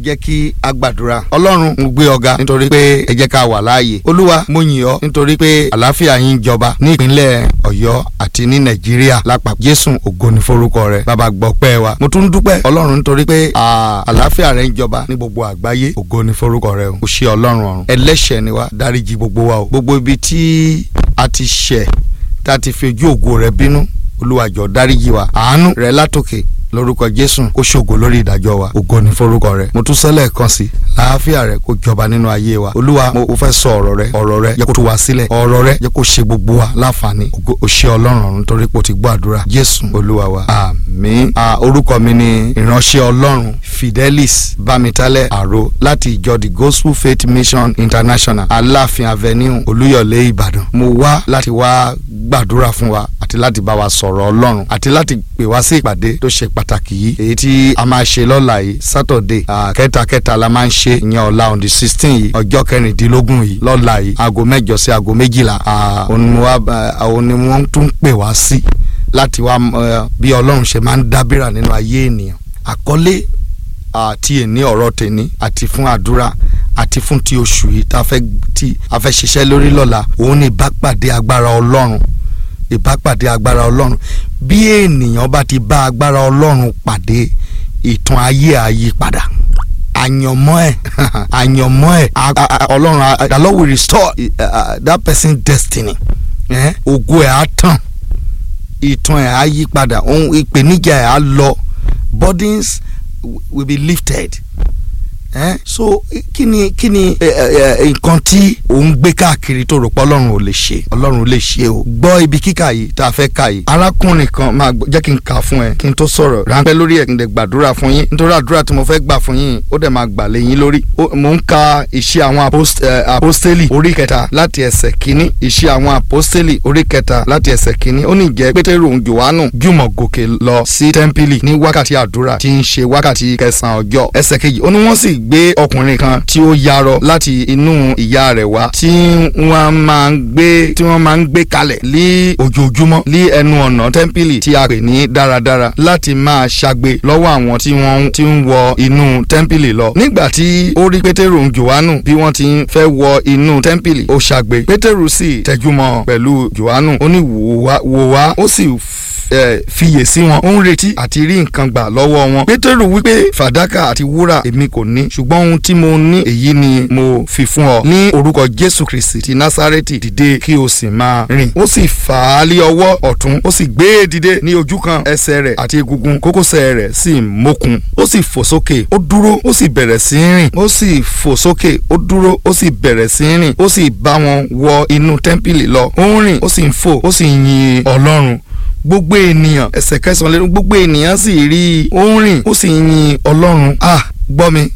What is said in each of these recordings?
jẹ́ kí a gbàdúrà ọlọ́run mo gbé ọ̀gá nítorí pé ẹ jẹ́ ká wà láàyè olúwa mo yìn ọ́ nítorí pé àlàáfíà yín jọba ní ìpínlẹ̀ ọ̀yọ́ àti ní nàìjíríà lápapọ̀ jésù ògo ni forúkọ rẹ bàbá gbọ́pẹ́ wa mo tún dúpẹ́ ọlọ́run nítorí pé àlàáfíà rẹ ń jọba ní gbogbo àgbáyé ògo ni forúkọ rẹ o ṣe ọlọ́run ọ̀run ẹlẹ́ṣẹ̀ ni wa dáríjì gbogbo wa o gbogbo ibi tí a ti ṣẹ̀ tá a ti fi ojú ògo rẹ bínú olúwa jọ̀ọ́ dáríjì wa àánú rẹ látòkè lórúkọ jésù kó ṣògo lórí ìdájọ́ wa ògo ni forúkọ rẹ mo tún sẹ́lẹ̀ kan sí láàáfíà rẹ kó jọba nínú ayé wa olúwa mo fẹ́ sọ ọ̀rọ̀ rẹ ọ̀rọ̀ rẹ jẹ́ kó tú wa sílẹ̀ ọ̀rọ̀ rẹ jẹ́ kó ṣe gbogbo wa láǹfààní ògo òṣè ọlọ́run ọ̀run torí pé o ti gbọ́ àdúrà jésù olúwa wa àmín orúkọ mi ni ìránṣẹ́ ọlọ́run fidelis bámitálẹ̀ àrò láti ìjọ the gospel faith mission international aláàfin avenue olúyọ̀lé ìbàdàn mo wá láti wá gbàdúrà fún wa àti láti bá wa sọ̀rọ̀ ọlọ́run àti láti pè wá sí ìpàdé tó ṣe pàtàkì yìí èyí tí a máa ṣe lọ́la yìí saturday kẹtàkẹtà la máa ń ṣe ìyẹn ọ̀la on the sixteen yìí ọjọ́ kẹrìndínlógún yìí lọ́la yìí aago mẹ́jọ sí aago méjìlá àwọn ni wọ́n tún pè wá sí láti wá bí ọlọ́run ṣe máa ń dábìrà nínú ayé ènìyàn àkọlé àti èní ọ̀rọ̀ tèní àti fún àdúrà àti fún ti oṣù yìí tá a fẹ́ ṣiṣẹ́ lórí lọ́la òun ni ìbápàdé agbára ọlọ́run ìbápàdé agbára ọlọ́run bí ènìyàn bá ti bá agbára ọlọ́run pàdé ìtàn ayé àyípadà àyànmọ́ ẹ̀ àyànmọ́ ẹ̀ ọlọ́run the Lord will restore uh, that person's destiny ògo ẹ̀ á tàn ìtàn ẹ̀ á yí padà ohun ìpèníjà ẹ̀ á lọ burdens will be lifted eh? so kí ni kí ni nǹkan tí òun gbé káàkiri tó rò pé ọlọ́run ò lè ṣe ọlọ́run ò lè ṣe o gbọ́ ibi kíkà yìí tá a fẹ́ kà yìí arákùnrin kan máa jẹ́ kí n kà fún ẹ kí n tó sọ̀rọ̀ ráńpẹ́ lórí ẹ̀ kí n lè gbàdúrà fún yín nítorí àdúrà tí mo fẹ́ gbà fún yín ó dẹ̀ máa gbà lé yín lórí mo ń ka ìṣe àwọn apostoli orí kẹta láti ẹsẹ̀ kínní ìṣe àwọn apostoli orí kẹta láti ẹsẹ̀ kínní ó ní jẹ́ pétérù jòhánù jùmọ̀ gòkè lọ sí tẹ́ḿpìlì ní wákàtí àdúrà tí ń ṣe wákàtí kẹsàn-án ọjọ́ ẹsẹ̀ kejì ó ní wọ́n sì gbé ọkùnrin kan tí ó yarọ láti inú ìyá rẹ̀ wá tí wọ́n máa ń gbé tí wọ́n máa ń gbé kalẹ̀ ní ojoojúmọ́ ní ẹnu ọ̀nà tẹ́ḿpìlì tí a pè ní dáradára láti máa ṣagbe lọ́wọ́ àwọn tí wọ́n ti ń wọ inú tẹ́ḿpìlì lọ. nígbà tí ó rí pétérù jòhánù bí wọ́n ti ń fẹ́ wọ inú tẹ́ḿpìlì ó ṣagbe pétérù sì tẹjúmọ́ pẹ̀lú jòhánù ó ní wò wá ó sì fiyè sí wọn ó ń retí àti rí nǹkan gbà lọ́wọ́ wọn. pétérù wípé fàdákà àti wúrà èmi kò ní ṣùgbọ́n ohun tí mo ní èyí ni mo fi fún ọ. ní orúkọ jésù kristi ti násárẹ́tì dìde kí o sì máa rìn. ó sì fà á lé ọwọ́ ọ̀tún ó sì gbé e dìde ní ojú kan ẹsẹ̀ rẹ̀ àti egungun kókósẹ̀ rẹ̀ sì mókun. ó sì fò sókè ó dúró ó sì bẹ̀rẹ̀ sí í rìn. ó sì fò sókè ó dúró ó sì bẹ̀rẹ̀ sí í rìn. ó sì bá wọn wọ inú tẹ́ḿpìlì lọ. ó ń rìn ó sì ń fò ó sì ń yin ọlọ́run gbogbo ènìyàn ẹsẹ̀ kẹsàn-án lẹ́nu gbogbo ènìyàn sì rí i ó ń rìn ó sì ń yin ọlọ́run ah gbọ́ mi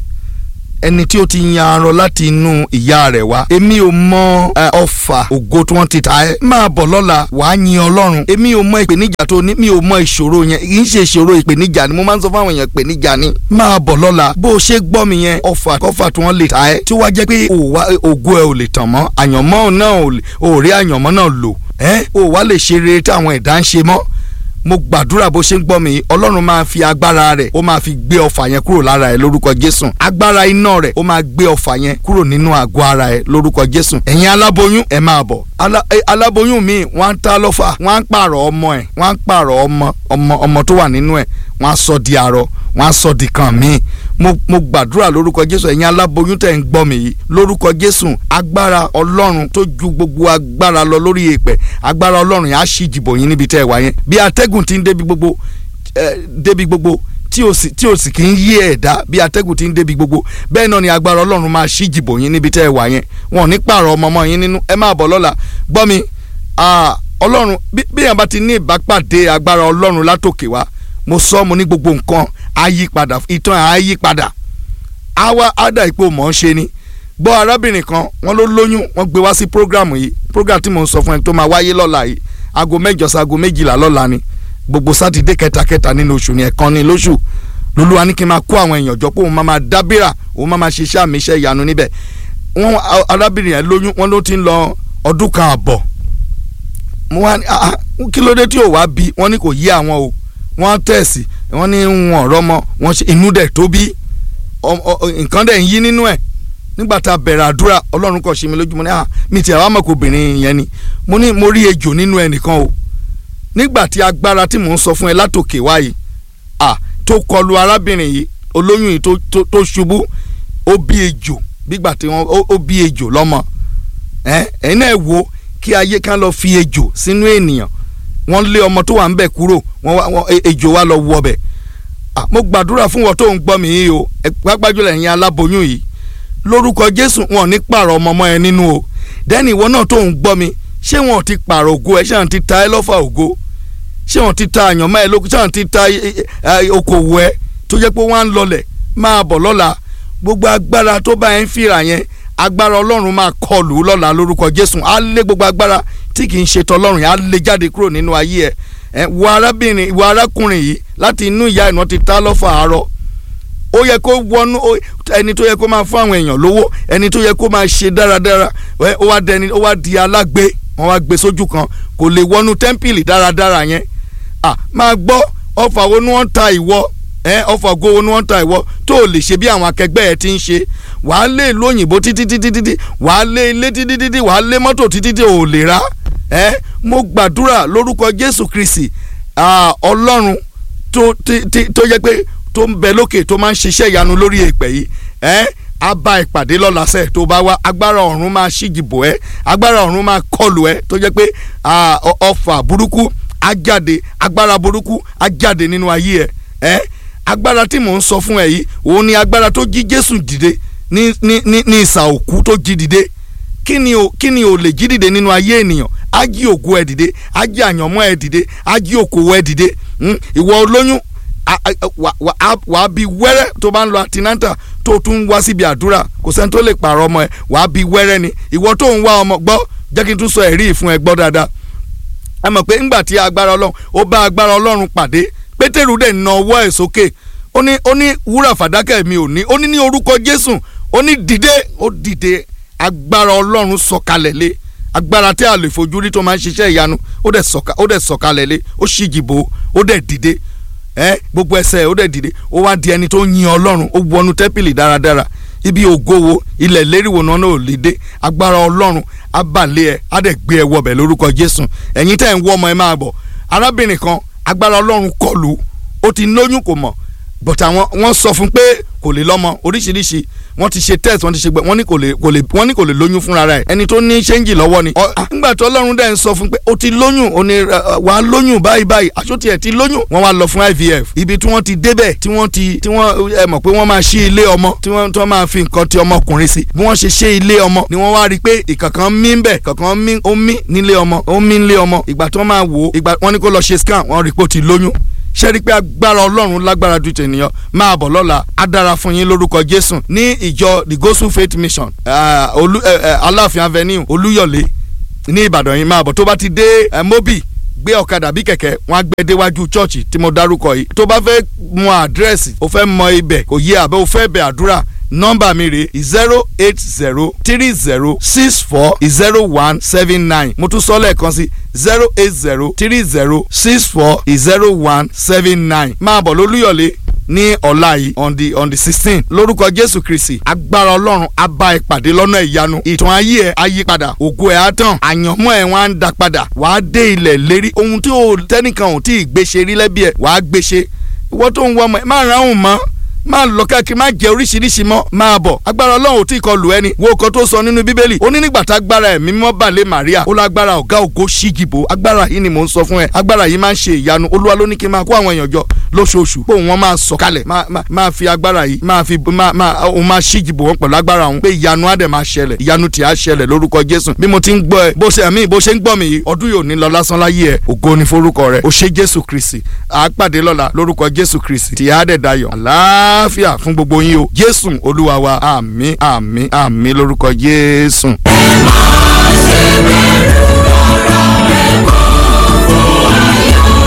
ẹni tí ó ti yan arọ láti inú ìyá rẹ̀ wá èmi ò mọ ọfà ògo tí wọ́n ti ta ẹ́ máa bọ̀ lọ́la wàá yin ọlọ́run èmi ò mọ ìpèníjà tó ní mi ò mọ ìṣòro yẹn kì í ṣe ìṣòro ìpèníjà ni mo máa ń sọ fáwọn èèyàn ìpèníjà ni máa bọ̀ lọ́la bó o ṣe gbọ́ mi yẹn ọfà kọfà tí wọ́n lè ta ẹ́ tí ó wá jẹ́ pé ògo ẹ̀ ò lè tàn mọ́ àyànmọ́ náà ò rí àyànmọ́ náà lò ẹ́ ò wá lè ṣe rere tí àwọn ẹ̀dá ń ṣe mọ́ mo gbàdúrà bó ṣe ń gbọ́ mi ọlọ́run máa fi agbára rẹ̀ ó máa fi gbé ọfà yẹn kúrò lára ẹ̀ lórúkọ jésù agbára iná rẹ̀ ó máa gbé ọfà yẹn kúrò nínú àgọ́ ara ẹ̀ lórúkọ jésù ẹ̀yin aláboyún ẹ̀ máa bọ̀ aláboyún mi wọ́n á ta lọ́fà wọ́n á pààrọ̀ ọmọ ẹ̀ wọ́n á pààrọ̀ ọmọ ọmọ ọmọ tó wà nínú ẹ̀ wọ́n á sọ di arọ wọ́n á sọ di kan míì mo mo gbàdúrà lórúkọ jésù ẹ̀yin aláboyún tẹ̀ ń gbọ́ mi yìí lórúkọ jésù agbára ọlọ́run tó ju gbogbo agbára lọ lórí èèpẹ̀ agbára ọlọ́run yẹn á ṣí ìjìbò yín níbi tẹ́ ẹ wà yẹn bí atẹ́gùn ti ń débi gbogbo ẹ débi gbogbo tí o sì tí o sì kì í yí ẹ̀dá bí atẹ́gùn ti ń débi gbogbo bẹ́ẹ̀ náà ni agbára ọlọ́run máa ṣí ìjìbò yín níbi tẹ́ ẹ wà yẹn wọn ò ní pààrọ̀ ọmọ ọmọ yín nínú ẹ máa bọ̀ lọ́la gbọ́ mi ọlọ́run bí èèyàn bá ti ní ìbápàdé agbára ọlọ́run látòkè wá mo sọ mo ní gbogbo nǹkan á yí padà ìtàn á yí padà àwa ádà ipò mọ̀ ọ́n ṣe ni gbọ́ arábìnrin kan wọ́n ló lóyún wọ́n gbé wá sí prógrámù yìí prógrámù tí mo ń sọ fún ẹ tó máa wáyé lọ́la yìí aago mẹ́jọ sí aago méjìlá lọ́la ni gbogbo sátidé kẹtàkẹtà nínú oṣù ni ẹ̀kan ní lóṣù lolúwa ní kí n máa kó àwọn èèyàn jọ pé òun máa máa dábìrà òun máa máa ṣiṣẹ́ àmì iṣẹ́ ìyanu níbẹ̀ wọ́n arábìnrin yẹn lóyún wọ́n ló ti ń lọ ọdún kan àbọ̀ mo wá ní ah kí ló dé tí ò wá bí wọ́n ní kò yí àwọn o wọ́n tẹ̀sí wọ́n ní wọn ọ̀rọ̀ mọ́ wọ́n ṣe inú dẹ̀ tó bí nǹkan dẹ̀ ń yí nínú ẹ̀ nígbà tá a bẹ̀rẹ̀ àdúrà ọlọ́run kò ṣe mi lójúmọ́ ní à mi ti àwọn amọ̀kòbìnrin yẹn ni mo ní mo rí ejò nínú ẹnìkan o nígbà tí agbára tí mò ń sọ fún ẹ látòkè wáyé à tó kọlu arábìnrin yìí olóyún yìí tó ṣubú ó bí ejò bígbà tí wọ́n ó bí ejò lọ́mọ ẹ ẹ̀yin náà wo kí ayé kan lọ fi ejò sínú ènìyàn wọ́n lé ọmọ tó wà ń bẹ̀ kúrò wọ́n ejò wa lọ wọ bẹ̀ mo gbàdúrà fún wọn tó ń gbọ́ mi yìí o pápájùlọ ẹ̀yin aláboyún yìí lórúkọ jésù wọn ò ní pààrọ̀ ọmọ ọmọ ẹ nínú o dẹ́ni ìwọ náà tó ń gbọ́ mi ṣé wọn ò ti pààrọ̀ ògo ẹ ṣé wọn ti ta ẹ lọ́fà ògo ṣé wọn ti ta àyànmọ́ ẹ lóko ṣé wọn ti ta okòwò ẹ tó jẹ́ pé wọ́n á ń lọlẹ̀ máa bọ̀ lọ́la gbogbo agbára tó bá ẹ ń fìrà yẹn agbára ọlọ́run máa kọlù lọ́la lórúkọ jésù á lé gbogbo agbára tí kì í ṣe tọlọ́run yẹn á lé jáde kúrò nínú ayé ẹ ẹ wo arábìnrin wo arákùnrin yìí láti inú ìyá ìná ti ta lọ́fà àárọ̀ ó yẹ kó wọnú ẹni tó yẹ kó máa fún àwọn èèyàn lówó ẹni tó yẹ kó máa ṣe dáradára ó wá dẹni ó wá di alágbe wọn wá gbé sójú kan kò lè wọnú tẹ́ḿpìlì dáradára yẹn à máa gbọ́ ọfà wo ni wọ́n ta ìwọ ẹ ọfà go wo ni wọ́n ta ìwọ tó o lè ṣe bí àwọn akẹgbẹ́ ẹ ti ń ṣe wàá lé ìlú òyìnbó títí títí títí wàá lé ilé títí títí wàá lé mọ́tò títí tí o lè rà ẹ mo gbàdúrà lórúkọ Jésù Kristi Ọlọ́run tó yẹ pé tó ń bẹ lókè tó máa ń ṣiṣẹ́ ìyanu lórí èpè yìí ẹ́ á bá ìpàdé lọ́la sẹ́ẹ̀ tó bá wá agbára ọ̀run máa ṣíjìbò ẹ́ agbára ọ̀run máa kọlù ẹ́ tó jẹ́ pé ọfà burúkú á jáde agbára burúkú á jáde nínú ayé ẹ̀ ẹ́ agbára tí mò ń sọ fún ẹ yìí òun ni agbára tó jí Jésù dìde ní ní ní ní ìsà òkú tó jí dìde kí ni o kí ni o lè jí dìde nínú ayé ènìyàn á jí ògo ẹ dìde á jí àyànmọ́ ẹ dìde á jí òkòwò ẹ dìde ìwọ olóyún wà á bí wẹ́rẹ́ tó bá ń lọ àtinátà tó tún wá síbi àdúrà kò sẹ́ni tó lè pààrọ̀ ọmọ ẹ wà á bí wẹ́rẹ́ ni ìwọ tó ń wá ọmọ gbọ́ jẹ́ kí n tún sọ ẹ̀rí ìfún ẹ gbọ́ dáadáa ẹ mọ̀ pé ńgbà tí agbára ọlọ́run ó bá agbára ọlọ́run pàdé pétérù dẹ̀ na ọwọ́ ẹ̀ sókè ó ní ó ní wúrà fàdákà mi ò ní ó ní ní orúkọ jésù ó ní dìde ó dìde agbára ọlọ́run sọ̀kalẹ̀ lé agbára tí a lè fojú rí tó máa ń ṣiṣẹ́ ìyanu ó dẹ̀ sọ̀kalẹ̀ lé ó ṣíjìbò ó dẹ̀ dìde ẹ gbogbo ẹsẹ̀ ó dẹ̀ dìde ó wá di ẹni tó yin ọlọ́run ó wọnú tẹ́pìlì dáradára ibi ògo wo ilẹ̀ léríwo náà ò lè dé agbára ọlọ́run á balẹ̀ ẹ á dẹ̀ gbé ẹ wọbẹ̀ lórúkọ jésù ẹ̀yin tẹ́ ẹ̀ ń wọ́ ọmọ ẹ máa bọ̀ arábìnrin kan agbára ọlọ́run kọlù ó ti lóyún kò mọ̀ but àwọn wọ́n sọ fún pé kò lè lọ́mọ oríṣiríṣi wọ́n ti ṣe test wọ́n ti ṣe gbẹ wọ́n ní kò lè kò lè wọ́n ní kò lè lóyún fúnra rẹ̀ ẹni tó ní ṣéǹjì lọ́wọ́ ni. nígbà tó ọlọ́run dẹ̀ ń sọ fún pé o ti lóyún o ní wàá lóyún báyìí báyìí aṣọ́tì ẹ̀ ti lóyún wọ́n wá lọ fún IVF ibi tí wọ́n ti débẹ̀ tí wọ́n ti tí wọ́n ẹ mọ̀ pé wọ́n máa ṣí ilé ọmọ tí wọ́n tí wọ́n máa fi nǹkan ti ọmọkùnrin sí bí wọ́n ṣe ṣe ilé ọmọ ni wọ́n wá rí i pé ìkankan mí ń bẹ̀ kankan mí ó mí nílé ọmọ ó mí nílé ọmọ ìgbà tí wọ́n máa wò ó ìgbà wọ́n ní kó lọ ṣe scan wọ́n rí i pé ó ti lóyún ṣe rí i pé agbára ọlọ́run lágbára ju tènìyàn máa bọ̀ lọ́la á dára fún yín lórúkọ jésù ní ìjọ the gospel faith mission uh, olú, uh, uh, aláàfin avenue olúyọ̀lé ní ìbàdàn yìí máa bọ̀ tó bá ti dé mobi gbé ọ̀kadà bí kẹ̀kẹ́ wọn á gbé déwájú chọ́ọ̀chì tí mo dárúkọ yìí tó bá fẹ́ mọ àdírẹ́sì o fẹ́ mọ ibẹ̀ kò yé àbẹ́ o fẹ́ bẹ̀ àdúrà nọ́mbà mi rè zero eight zero three zero six four zero one seven nine mo tún sọ lẹ́ẹ̀kan sí zero eight zero three zero six four zero one seven nine máa bọ̀ lólúyọ̀lé ní ọ̀la yìí on the on the sixteen lórúkọ jésù kristi agbára ọlọ́run á bá ẹ pàdé lọ́nà ìyanu ìtàn ayé ẹ á yí padà ògo ẹ á tàn àyànmọ́ ẹ wọn á ń da padà wàá dé ilẹ̀ lérí ohun tí o tẹ́nìkan ò tí ì gbéṣe rí lẹ́bí ẹ wàá gbéṣe ìwọ tó ń wọ ọmọ ẹ má ra òun mọ́ máa lọ káàkiri máa jẹ oríṣiríṣi mọ́ máa bọ̀ agbára ọlọ́run ò tí ì kọ lù ẹni wo kan tó sọ nínú bíbélì ó ní nígbà tá agbára ẹ̀mí mímọ́ balẹ̀ Màríà ó lágbára ọ̀gá ògo ṣíjìbò agbára yìí ni mò ń sọ fún ẹ agbára yìí máa ń ṣe ìyanu olúwa ló ní kí n máa kó àwọn èèyàn jọ lóṣooṣù pé òun máa sọ kalẹ̀ máa fi agbára yìí máa fi òun máa ṣíjìbò wọn pẹ̀lú agbára òun pé ìyanu á dẹ̀ máa ṣẹlẹ̀ ìyanu tí á ṣẹlẹ̀ lórúkọ Jésù bí mo ti ń gbọ́ ẹ bó ṣe àmì bó ṣe ń gbọ́ mi yìí ọdún yóò ní lọ lásán láyé ẹ ògo ni forúkọ rẹ ó ṣe Jésù Kristi àápàdé lọ́la lórúkọ Jésù Kristi tí á dẹ̀ dayọ̀ àlàáfíà fún gbogbo yín o Jésù olúwa wa àmín àmín àmín lórúkọ Jésù. ẹ máa ṣe bẹ̀rù ọ̀rọ̀ rẹ̀ kọ́ fún ayọ̀.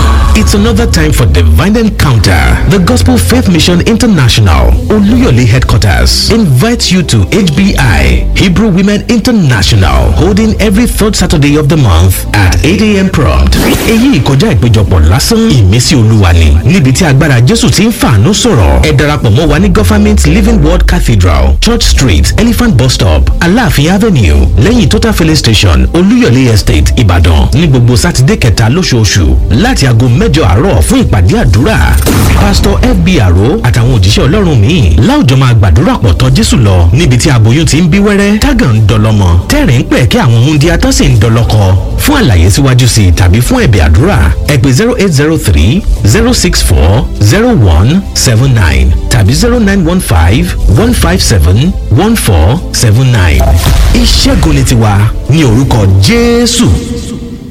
It's another time for divine encounter. The Gospel Faith Mission International, Oluyole headquarters, invites you to HBI, Hebrew Women International, holding every third Saturday of the month at 8 a.m. prompt. Èyí ìkọjá ìpéjọpọ̀ lásán ìmísí olúwa ni níbi tí agbára Jésù ti ń fàánú sọ̀rọ̀. Ẹ darapọ̀ mọ́ wa ní Government Living Word Cathedral, Church Street, Elephant Bus Stop, Aláàfin Avenue, lẹ́yìn Total Filling Station, Olúyọ̀lé Estate, Ìbàdàn, ní gbogbo Sátidé kẹta lóṣooṣù láti aago mẹ́jọ àárọ̀ fún ìpàdé àdúrà. Pásítọ̀ FB Àró àtàwọn òjíṣẹ́ Ọlọ́run míì láwùjọ máa gbàdúrà pọ̀ tọ́ Jésù lọ níbi tí aboyún ti ń bí wẹ́rẹ́ tágàn ń dọlọ́mọ tẹ́rìn ń pẹ̀ kí àwọn múndíá tó sì ń dọlọ́kọ. Fún àlàyé síwájú sí i tàbí fún ẹ̀bẹ̀ àdúrà ẹ pè zero eight zero three zero six four zero one seven nine tàbí zero nine one five one five seven one four seven nine. Ìṣẹ́gun ni tiwa ní orúkọ Jésù.